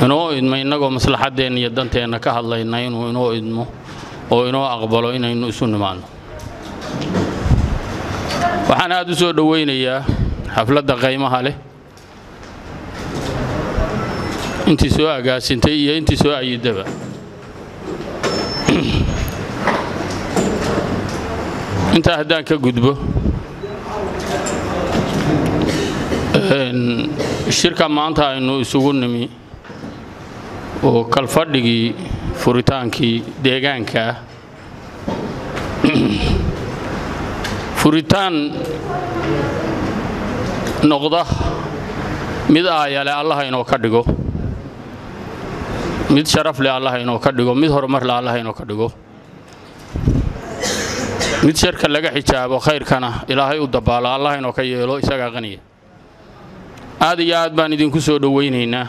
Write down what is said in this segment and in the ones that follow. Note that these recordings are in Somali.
inoo idmo innagoo maslaxaddeenna iyo danteenna ka hadlayna inuu inoo idmo oo inoo aqbalo inaynu isu nimaanno waxaan aad u soo dhowaynayaa xafladda qaymaha leh intii soo agaasintay iyo intii soo ayidaba intaa haddaan ka gudbo shirka maanta aynu isugu nimi oo kalfadhigii furitaankii deegaanka ah furitaan noqda mid aayale allaha inoo ka dhigo mid sharaf leh allaha inoo ka dhigo mid horumar leh allaha inoo ka dhigo mid sharka laga xijaabo khayrkana ilaahay u dabaalo allah inoo ka yeelo isagaa qaniya aad iyo aad baan idinku soo dhowaynaynaa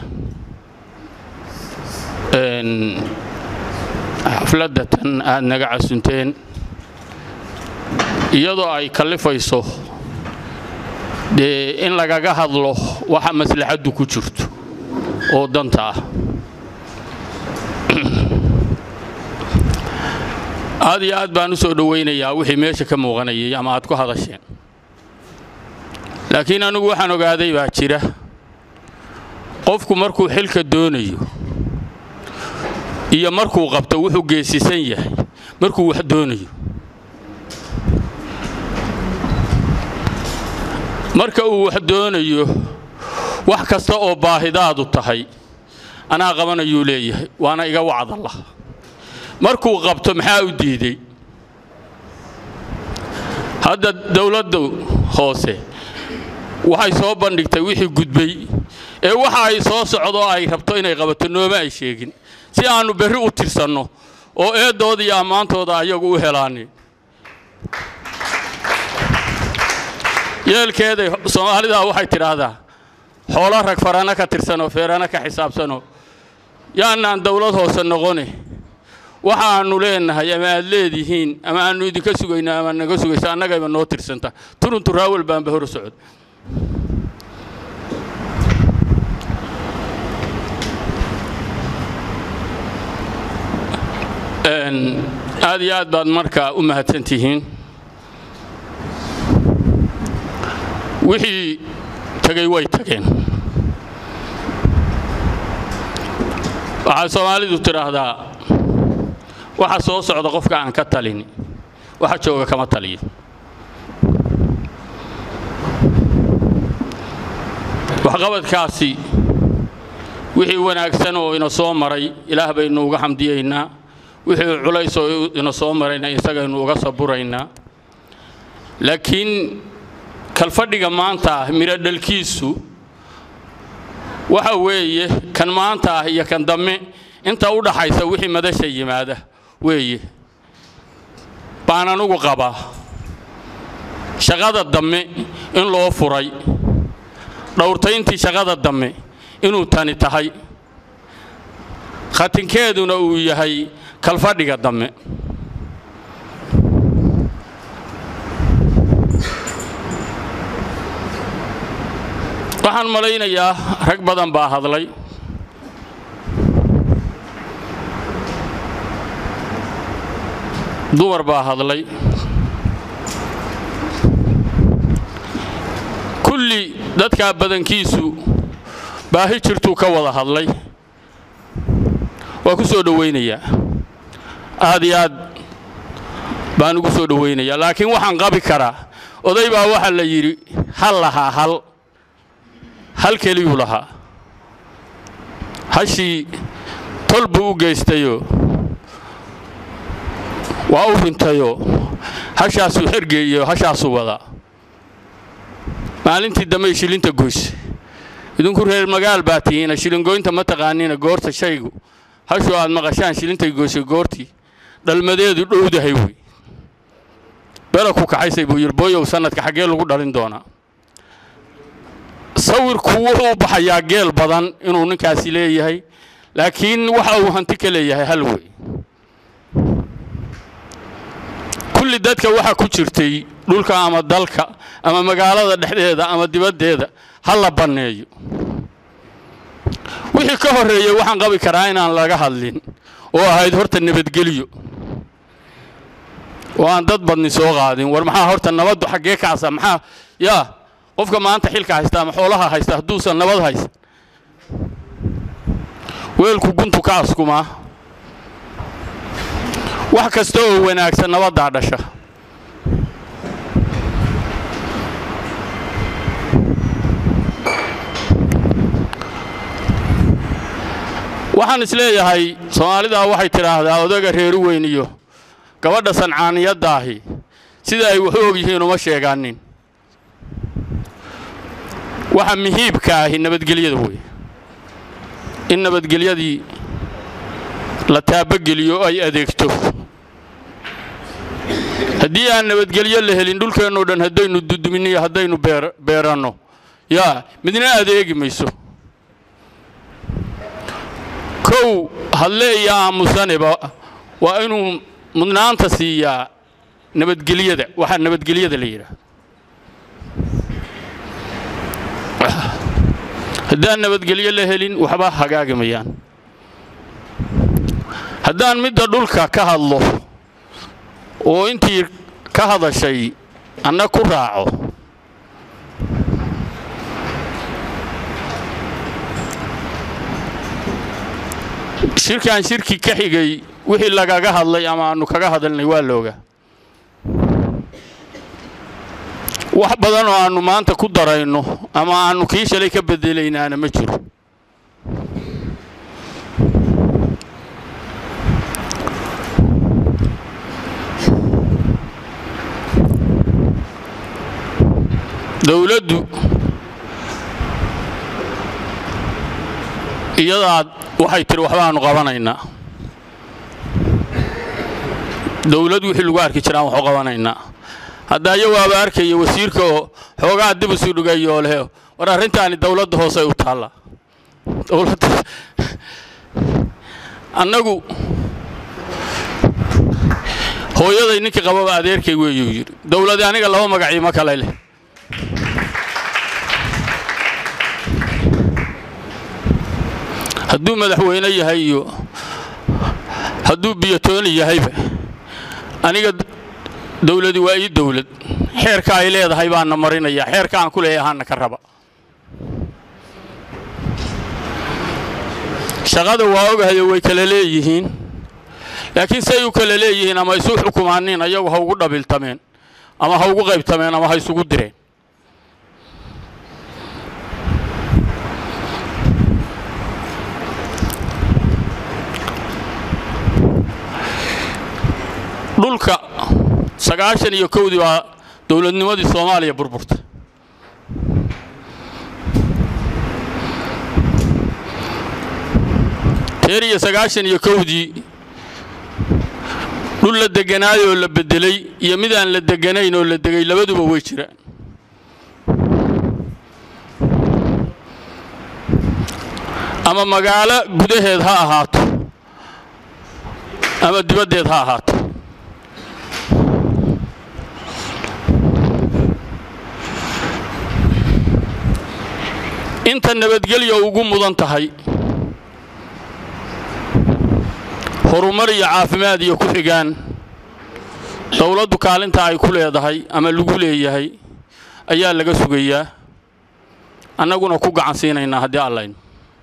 xafladda tan aad naga casunteen iyadoo ay kallifayso dee in lagaga hadlo waxa maslaxaddu ku jirto oo danta ah aad iyo aad baan u soo dhowaynayaa wixii meesha ka muuqanayay ama aad ku hadasheen laakiin anigu waxaan ogaaday baa jira qofku markuu xilka doonayo iyo markuu qabto wuxuu geesisan yahay markuu wax doonayo marka uu wax doonayo wax kasta oo baahidaadu tahay anaa qabanayuu leeyahay waana iga wacdalla markuu qabto maxaa u diiday hadda dowladdu hoose waxay soo bandhigtay wixii gudbay ee waxa ay soo socdo ay rabto inay qabato nooma ay sheegin si aannu berri u tirsanno oo eeddooda iyo ammaantooda ayagu u helaanin yeelkeeda soomaalidaa waxay tidhaahdaa xoolo rag farana ka tirsanoo feerana ka xisaabsanoo yaanaan dawlad hoose noqone waxaannu leennahay ama aad leedihiin ama aannu idinka sugayna ama naga sugaysa annagayba noo tirsanta turunturraawal baanba hor socod aad iyo aad baad markaa u mahadsan tihiin wixii tegey way tageen waxaa soomaalidu tidhaahdaa waxa soo socda qofka aan ka talin waxa jooga kama taliyo waxqabadkaasi wixii wanaagsan oo ina soo maray ilaah baynu uga xamdiyaynaa wixii culays oo ina soo marayna isagaynu uga saburaynaa laakiin kalfadhiga maanta ah midho dhalkiisu waxa weeye kan maanta ah iyo kan dambe inta u dhaxaysa wixii madasha yimaada weeye baan anugu qabaa shaqada dambe in loo furay dhowrtayntii shaqada dambe inuu tani tahay khatinkeeduna uu yahay kalfadhiga dambe waxaan malaynayaa rag badan baa hadlay dumar baa hadlay kulli dadkaa badankiisu baahi jirtuu ka wada hadlay waa ku soo dhowaynayaa aad iyo aad baan ugu soo dhowaynayaa laakiin waxaan qabi karaa oday baa waxaa la yidhi hal lahaa hal hal keliyuu lahaa hashii tol buu u geystayoo waa u rintayoo hashaasuu xergeeyo hashaasuu wadaa maalintii dambey shilinta goyse idinku reer magaal baa tihiina shilingoynta ma taqaaniina goorta shaygu hashuu aad maqashaan shilintay goysay goortii dhalmadeedu dhowdahay wey bela ku kaxaysay buu yidhi booyow sannadka xaggee lagu dhalin doonaa sawirku wuxuu u baxayaa geel badan inuu ninkaasi leeyahay laakiin waxa uu hanti ka leeyahay hal wey kulli dadka waxa ku jirtay dhulka ama dalka ama magaalada dhexdeeda ama dibaddeeda ha la banneeyo wixii ka horreeyey waxaan qabi karaa inaan laga hadlin oo ahayd horta nabadgelyo oo aan dad badni soo qaadin war maxaa horta nabaddu xaggee kacsa maxaa yaa qofka maanta xilka haysta ama xoolaha haysta hadduusan nabad haysan weelku guntu ka askumaa wax kasta oo wanaagsan nabaddaa dhasha waxaan isleeyahay soomaalidaa waxay tidhaahdaa odaga reeru weyn iyo gabadha sancaaniyadaahi sida ay waxu og yihiin uma sheegaanin waxa muhiibka ahi nabadgelyada wey in nabadgelyadii la taabageliyo ay adeegto haddii aan nabadgelyo la helin dhulkeennoo dhan haddaynu duduminiyo haddaynu beeranno yaa midna adeegi mayso kow hadle iyo aamusaneba waa inuu mudnaanta siiyaa nabadgelyada waxaa nabadgelyada la yidhaahdo haddaan nabadgelyo la helin waxba hagaagimayaan haddaan midda dhulka ka hadlo oo intii ka hadashay anna ku raaco shirkaan shirki ka xigay wixii lagaga hadlay ama aanu kaga hadalnay waa looga wax badan oo aannu maanta ku darayno ama aannu kii shalay ka bedelaynaana ma jiro dowladdu iyadaad waxay tiri waxbaannu qabanaynaa dowlad wixii lagu arki jiraan waxu qabanaynaa hadda ayawaaba arkaya wasiirka oo xoogaa dib isu dhigayo leh war arrintaani dowladda hoosey u taalla dowladda annagu hooyaday ninkii qababa adeerkay weeyuu yidhi dowladi aniga laba magaciimo kale leh hadduu madaxweyne yahay iyo hadduu biyotooni yahayba aniga dowladi waa ii dowlad xeerka ay leedahay baana marinaya xeerka aan ku leeyahaana ka raba shaqada waa ogahayo way kala leeyihiin laakiin say u kala leeyihiin ama isu xukumaanin ayagu ha ugu dhabiltameen ama ha ugu qaybtameen ama ha isugu direen dhulka sagaashan iyo kowdii baa dowladnimadii soomaaliya burburtay teer iyo sagaashan iyo kowdii dhul la deganaay oo la beddelay iyo mid aan la deganayn oo la degay labaduba way jiraan ama magaalo gudaheed ha ahaato ama dibaddeed ha ahaato inta nabadgelya ugu mudan tahay horumar iyo caafimaad iyo ku xigaan dowladdu kaalinta ay ku leedahay ama lagu leeyahay ayaa laga sugayaa annaguna ku gacan siinaynaa haddii allaynu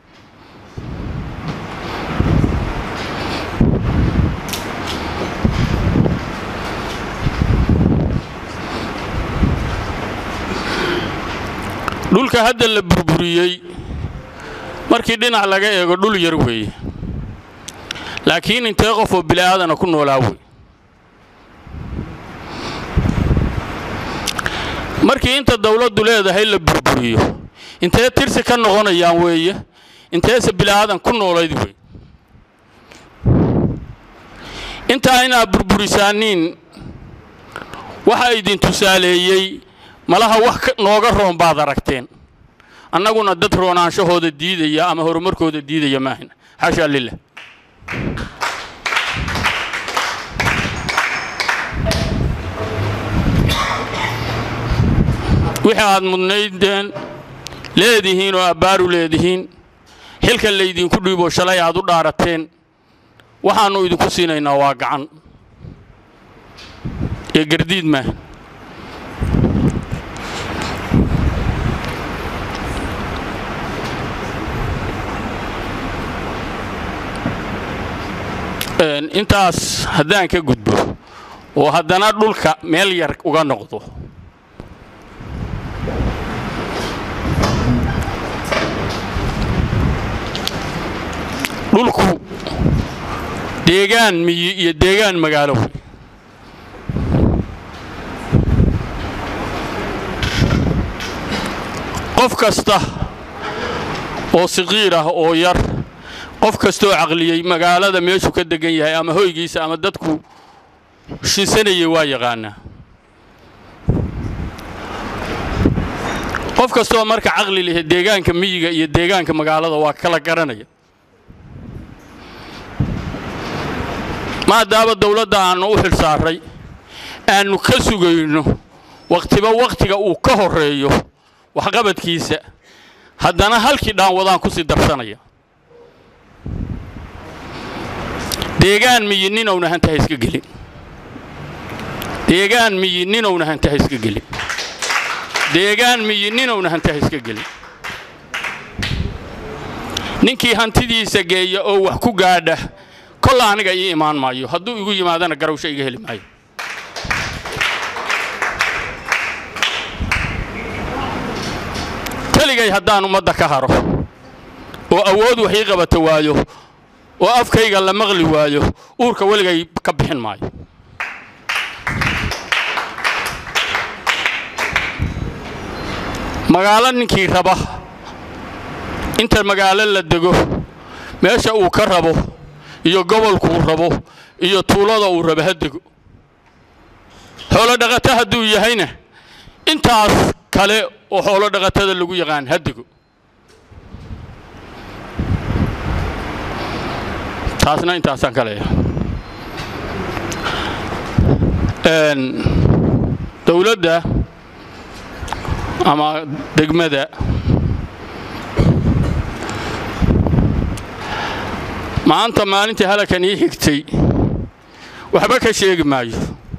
dhulka hadda la burburiyey markii dhinac laga eego dhul yar weeye laakiin intee qof oo bili'aadana ku noolaa wey markii inta dawladdu leedahay la burburiyo intee tirsi ka noqonayaan weeye inteese bili'aadan ku noolayd wey intaa inaad burburisaaniin waxa idin tusaaleeyey malaha wax nooga roon baad aragteen annaguna dad roonaanshahooda diidaya ama horumarkooda diidaya maahan xashaa lilah wixii aad mudnaydeen leedihiin oo abbaaru leedihiin xilka laydinku dhiibo shalay aad u dhaarateen waxaannu idinku siinaynaa waa gacan ee gardiid maa intaas haddaan ka gudbo oo haddana dhulka meel yar uga noqdo dhulku deegaan miyi iyo deegaan magaalo wey qof kasta oo siqiir ah oo yar qof kastaoo caqliyey magaalada meeshuu ka degan yahay ama hoygiisa ama dadku shinsanayay waa yaqaanaa qof kastaoo marka caqli lehe deegaanka miyiga iyo deegaanka magaalada waa kala garanaya maadaama dawladda aannu u xil saaray aannu ka sugayno wakhtiba wakhtiga uu ka horreeyo waxqabadkiisa haddana halkii dhaanwadaan ku sii darsanaya deegaan miyi ninowna hantaha iska gelin deegaan miyi ninowna hantaha iska gelin deegaan miyi ninowna hantaha iska gelin ninkii hantidiisa geeya oo wax ku gaadha kolla aniga ii imaan maayo hadduu igu yimaadana garawsho iga heli maayo keligay haddaan ummadda ka haro oo awood wax ii qabata waayo oo afkayga la maqli waayo uurka weligay ka bixin maayo magaalo ninkii raba inta magaalo la dego meesha uu ka rabo iyo gobolkuu rabo iyo tuulada uu rabo ha dego xoolo dhaqato hadduu yahayna intaas kale oo xoolo dhaqatada lagu yaqaan ha dego taasna intaasaan ka leeyahay dawladda ama degmada maanta maalintii halakan ii xigtay waxba ka sheegi maayo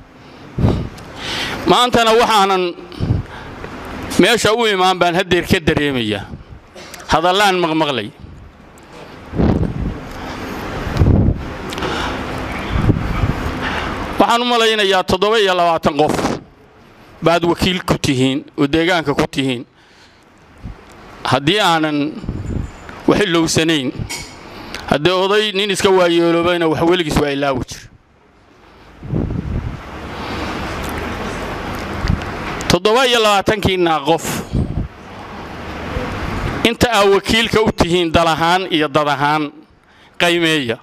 maantana waxaanan meesha u imaan baan haddeer ka dareemayaa hadallaan maqmaqlay waxaan u malaynayaa toddoba iyo labaatan qof baad wakiil ku tihiin oo deegaanka ku tihiin haddii aanan waxilowsanayn haddee oday nin iska waayeeloobayna wax weligiis waa ilaawi jir toddoba iyo labaatankiinaa qof inta aa wakiilka u tihiin dal ahaan iyo dad ahaan qaymeeya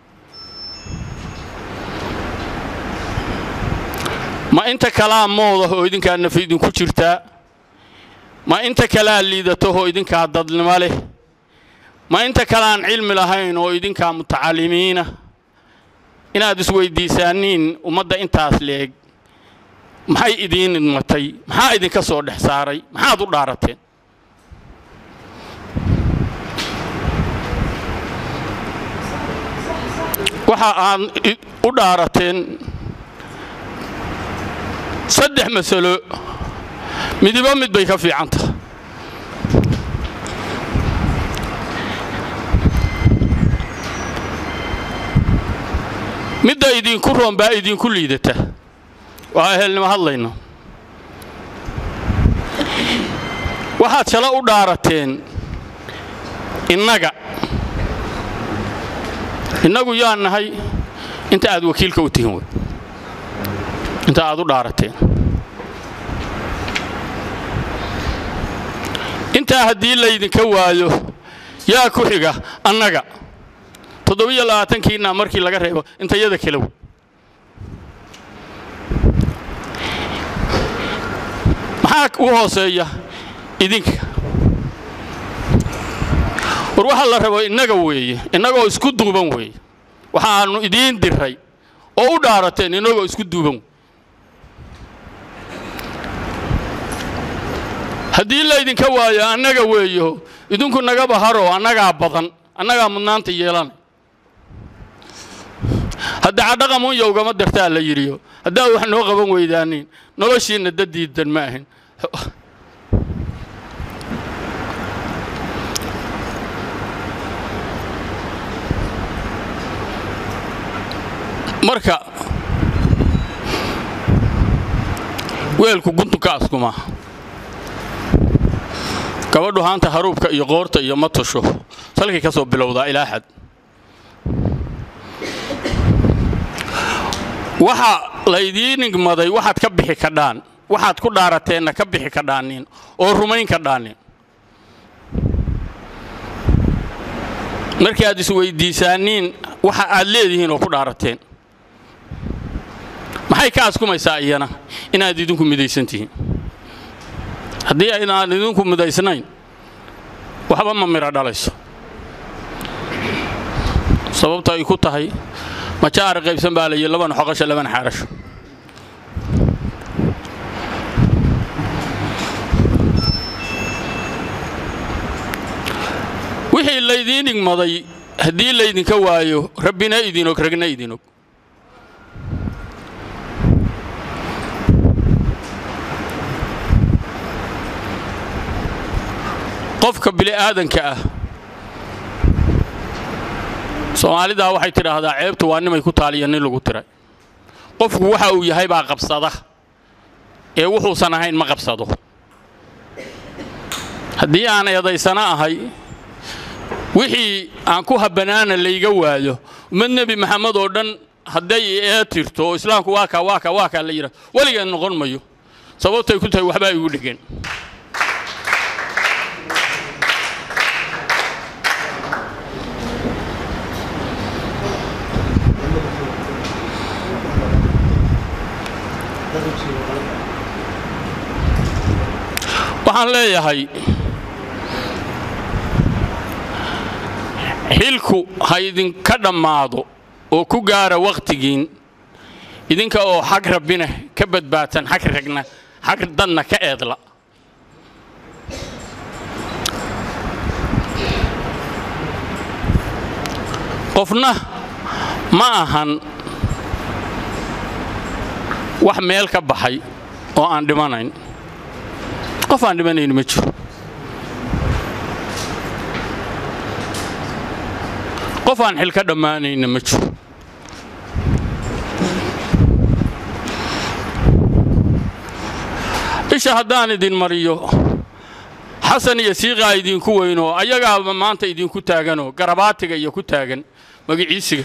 ma inta kalaa moodah oo idinkaa nafi idinku jirtaa ma inta kalaa liidataho idinkaa dadnimo leh ma inta kaleaan cilmi lahayn oo idinkaa mutacalimiina inaad isweyddiisaaniin ummadda intaas leeg maxay idiin idmatay maxaa idinka soo dhex saaray maxaad u dhaarateen waxa aad u dhaarateen saddex masalo midiba mid bay ka fiican tahay midda idinku roon baa idinku liidata waa ehelnimo hadlayno waxaad shalo u dhaarateen innaga innagu yaa nahay inta aad wakiilka u tihin wey inta aad u dhaarateen intaa haddii laydinka waayo yaa ku xiga annaga toddobiyo labaatankiina markii laga reebo intayada kala wey maxaa u hooseeya idinka war waxaa la rabo innaga weeye innagoo isku duuban weeye waxaannu idiin diray oo u dhaarateen innagoo isku duuban haddii laydinka waayo annaga weeyo idinku naga baharo annagaa badan annagaa mudnaanta yeelanay hadda cadhaqamunya ugama dartaa la yidhiyo haddaad wax noo qaban weydaaniin noloshiinna daddiidan ma ahin marka weelku guntunka askuma gabadhu haanta haruubka iyo qoorta iyo ma tusho salkay ka soo bilowdaa ilaa xad waxa laydiin igmaday waxaad ka bixi kadhaan waxaad ku dhaarateenna ka bixi kadhaanin oo rumayn kadhaanin markii aad isweyddiisaaniin waxa aad leedihiin oo ku dhaarateen maxay ka askumaysaa iyana inaad idinku midaysan tihiin haddii aynaan idinku midaysnayn waxba ma midho dhalayso sababta ay ku tahay majaara qaybsan baa layihi labana xoqasho labana xaarasho wixii laydiin igmaday haddii laydinka waayo rabbina idinog ragna idinog qofka bili'aadanka ah soomaalidaa waxay tidhaahdaa ceebtu waa nimay ku taaliya nin lagu tiray qofku waxa uu yahay baa qabsada ee wuxuusan ahayn ma qabsado haddii aan eedaysana ahay wixii aan ku habanaana layga waayo ummad nebi maxamed oo dhan hadday ee tirto oo islaamku waa kaa waa kaa waa kaa la yidhahdo weligeed noqon mayo sababtay ku tahay waxbaa igu dhegeen waxaan leeyahay xilku ha idinka dhammaado oo ku gaara wakhtigiin idinka oo xag rabbina ka badbaadsan xag ragna xag dadna ka eedla qofna ma ahan wax meel ka baxay oo aan dhimanayn qof aan dhimanayn ma jiro qof aan xil ka dhammaanayna ma jiro isha haddaan idin mariyo xasan iyo siiqaa idinku weynoo ayagaaba maanta idinku taaganoo garabaatiga iyo ku taagan magiciisiga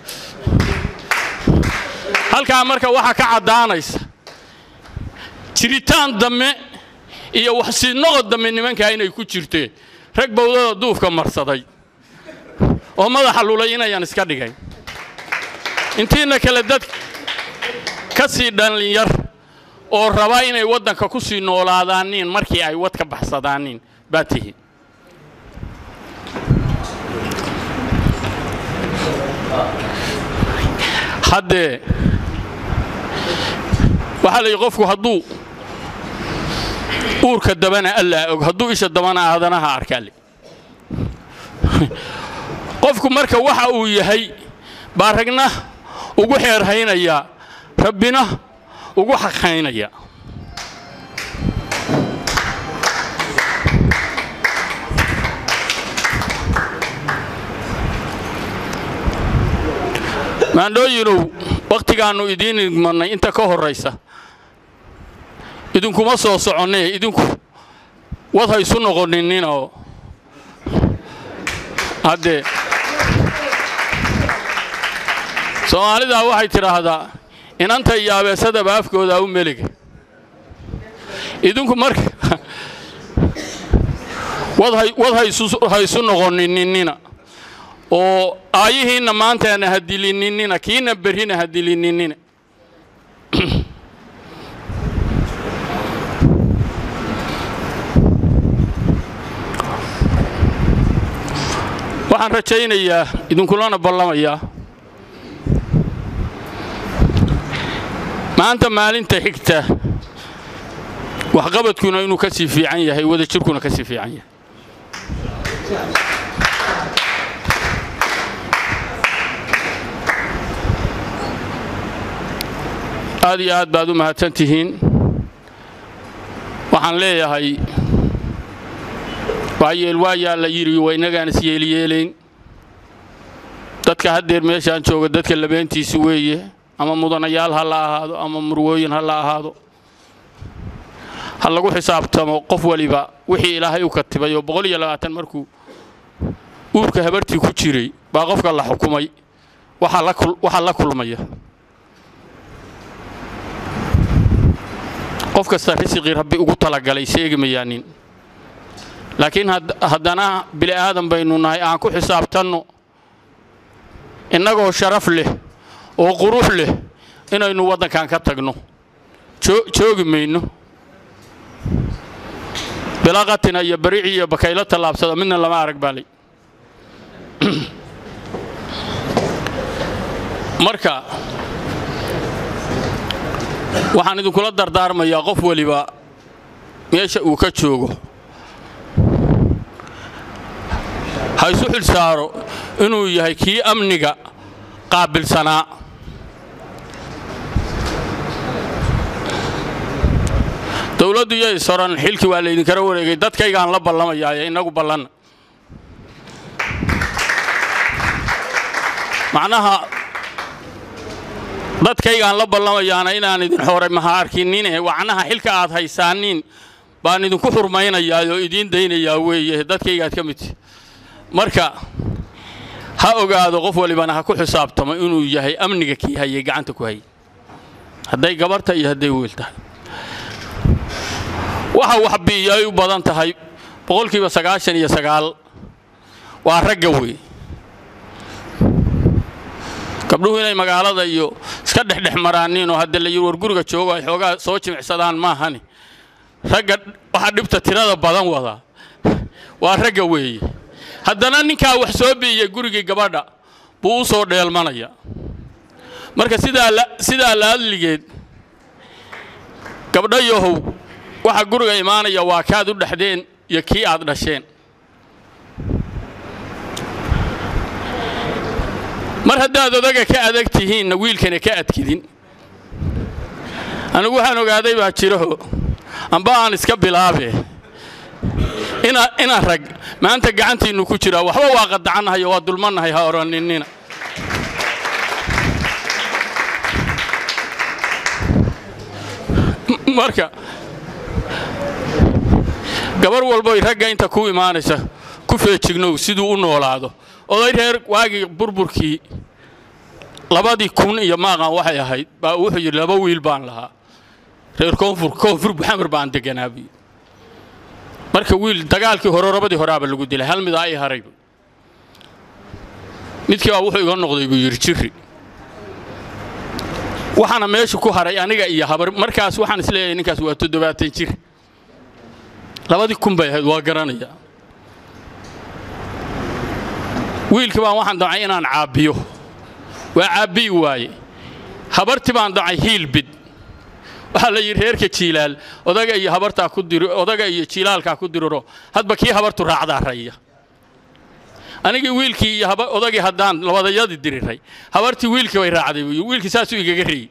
halkaa marka waxaa ka caddaanaysa jiritaan dambe iyo waxsiinoqod dambe nimankaa inay ku jirteen rag bawdada duufka marsaday oo madaxa lulay inayaan iska dhigayn intiina kale dad ka sii dhallinyar oo raba inay waddanka ku sii noolaadaaniin markii ay wad ka baxsadaaniin baa tihiin haddee waxaa la yidhi qofku hadduu uurka dabana allaa og hadduu isha dabana aadanaha arkaale qofku marka waxa uu yahay baa ragna ugu xeerhaynaya rabbina ugu xaqhaynaya maandhooyinow wakhtigaannu idiin idmannay inta ka horraysa idinkuma soo soconnee idinku wad ha isu noqoninninoo haddee soomaalidaa waxay tidhaahdaa inanta iyo abeesadaba afkoodaa u meliga idinku marka wad ha isu noqonininina oo aayihiinna maantaana ha dilininina kiina berrina ha dilininina waxaan rajaynayaa idinkulana ballamayaa maanta maalinta xigta waxqabadkuna inuu ka sii fiican yahay wadajirkuna ka sii fiican yahay aad iyo aad baad u mahadsan tihiin waxaan leeyahay waayeel waayaa la yidhi waa innagaan is yeeliyeelayn dadka haddeer meeshaan jooga dadka labeentiisi weeye ama mudanayaal ha la ahaado ama murwooyin ha la ahaado ha lagu xisaabtamo qof waliba wixii ilaahay u katibay oo boqol iyo labaatan markuu uurka habartii ku jiray baa qofka la xukumay waxaa la kulmaya qof kasta risiqii rabbi ugu talagalay sheegi mayaanin laakiin haddana bili aadan baynu nahay aan ku xisaabtanno innagoo sharaf leh oo qurux leh inaynu waddankan ka tagno joogi mayno bilaqatina iyo barici iyo bakaylo tallaabsada midna lama arag baalay marka waxaan idinkula dardaarmayaa qof weliba meesha uu ka joogo ha isu xil saaro inuu yahay kii amniga qaabilsanaa dowladdu yay soran xilkii waa laydinkala wareegay dadkaygaan la ballamaya innagu ballanna macnaha dadkaygaan la ballamayaana inaan idin xoray maha arkinine wacnaha xilka aad haysaaniin baan idinku xurmaynayaa oo idiin daynayaa weeye dadkaygaad ka midti marka ha ogaado qof walibana ha ku xisaabtamo inuu yahay amniga kii hayay gacanta ku hayay hadday gabarta iyo hadday wiil tahay waxa waxbiiyo ay u badan tahay boqolkiiba sagaashan iyo sagaal waa ragga wey gabdhuhu inay magaalada iyo iska dhexdhex maraaniin oo hadda la yidhi war guriga joogo ay xoogaa soo jimicsadaan maahani ragga waxaa dhibta tirada badan wadaa waa ragga weeye haddana ninkaa wax soo biiyey gurigii gabadha buu u soo dheelmanaya marka sidaa laadligeed gabdho yahow waxa guriga imaanaya waa kaad u dhexdeen iyo kii aad dhasheen mar haddaad odaga ka adag tihiinna wiilkana ka adkidin anigu waxaan ogaaday baa jiraho amba aan iska bilaabe inaan rag maanta gacantiinnu ku jiraa waxba waa qadacannahay oo waa dulmannahay ha odhaninina marka gabar walboy ragga inta ku imaanaysa ku feejignow siduu u noolaado oday reer waagii burburkii labadii kun iyo maaqan waxay ahayd baa wuxuu yidhi laba wiil baan lahaa reer koonfur koonfur buxamar baan deganaa buyi marka wiil dagaalkii hore rabadii horaaba lagu dilay hal midaa ii haray midkii baa wuxuu iga noqday buu yidhi jirri waxaana meesha ku haray aniga iyo habar markaas waxaan isleeyahay ninkaas waa toddobaatan jir labadii kun bay ahayd waa garanaya wiilkii baan waxaan damcay inaan caabbiyo waa caabbiyi waaye habartii baan damcay hiilbid waxaa la yidhi reerka jiilaal odaga iyo habartaa ku dir odaga iyo jiilaalkaa ku diriro hadba kii habartu raacdaa raya anigii wiilkii iyo odagii haddaan labadayadii diriray habartii wiilkii bay raacday wiilkii saasuu igaga reeyey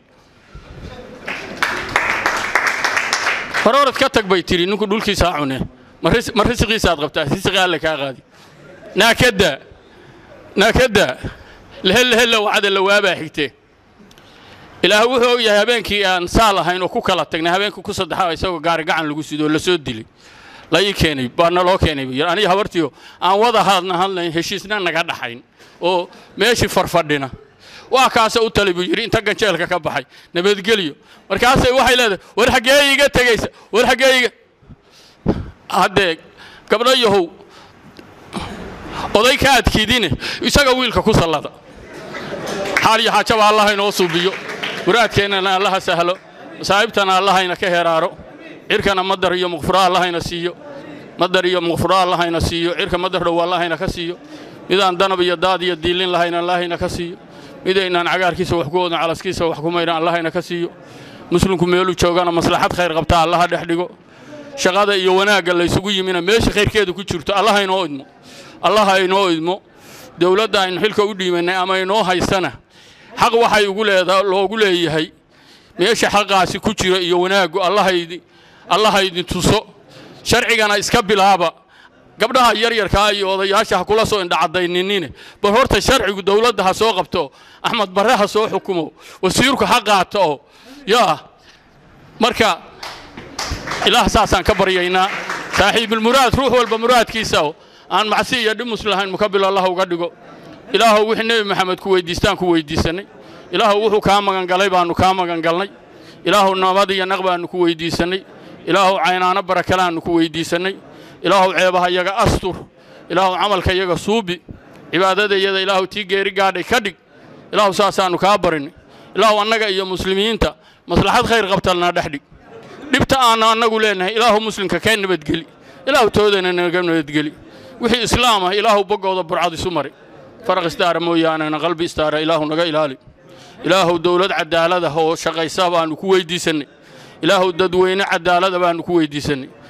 hororad ka tag bay tidhi ninku dhulkiisaa cune ma risiqiisaad qabtaa risiqi alle kaa qaadi naakadda naakadda lehellehella wacada lawaabaa xigtee ilaah wuxuu og yahay habeenkii aan saal ahayn oo ku kala tagnay habeenkii ku saddexaa isagoo gaari gacan lagu sidoo la soo dilay la ii keenay baa naloo keenay buu yidhi aniga habartiyo aan wada hadna hadlayn heshiisna naga dhaxayn oo meeshii farfadhina waa kaasa u talay buu yidhi inta ganjeelka ka baxay nabadgelyo markaasay waxay leedahay war xaggee iga tegaysa war xaggee iga haddee gabdho yahow oday ka adkiidine isaga wiilka ku sallada xaal iyo xaajaba allaha inoo suubiyo muraadkeennana allaha sahlo masaa'ibtana allahayna ka heraaro cirkana madar iyo muqfuro allahayna siiyo madar iyo muqfuro allahayna siiyo cirka madar dhow allahayna ka siiyo midaan danab iyo daad iyo diilin lahayna allahayna ka siiyo midaynaan cagaarkiisa wax ku oodin calaskiisa wax ku maydhan allahayna ka siiyo muslimku meeluu joogana maslaxad khayr qabtaa allaha dhex dhigo shaqada iyo wanaagga laysugu yimina meesha khayrkeeda ku jirto allaha inoo idmo allaha inoo idmo dowladda aynu xilka u dhiibanay ama inoo haysana xaq waxay ugu leedaa loogu leeyahay meesha xaqaasi ku jira iyo wanaaggu allahaydi allaha idin tuso sharcigana iska bilaaba gabdhaha yaryarkaa iyo odayaasha ha kula soo indhacadayninine bal horta sharcigu dowladda ha soo qabto axmed barre ha soo xukumo wasiirku ha qaato oo yaa marka ilaah saasaan ka baryaynaa saaxiibulmuraad ruux walba muraadkiisa oo aan macsi iyo dhimus lahayn mukabil allah uga dhigo ilaahow wixii nebi maxamed ku weyddiistaan ku weyddiisannay ilaahow wuxuu kaa magangalay baannu kaa magangalnay ilaahow nabad iyo naq baannu ku weyddiisannay ilaahow caynaano barakalaannu ku weyddiisannay ilaahow ceebaha yaga astur ilaahow camalka yaga suubi cibaadadayada ilaahow tii geeri gaadhay ka dhig ilaahow saasaannu kaa barinay ilaahow annaga iyo muslimiinta maslaxad khayr qabtalnaa dhex dhig dhibta aannu annagu leennahay ilaahow muslimka kee nabadgeli ilaahow toodana naga nabadgeli wixii islaam ah ilaahow boggooda burcad isu mari faraq istaara mooyaanena qalbi istaara ilaahu naga ilaali ilaahow dowlad cadaalada oo shaqaysa baannu ku weyddiisannay ilaahow dadweyne cadaalada baannu ku weyddiisannay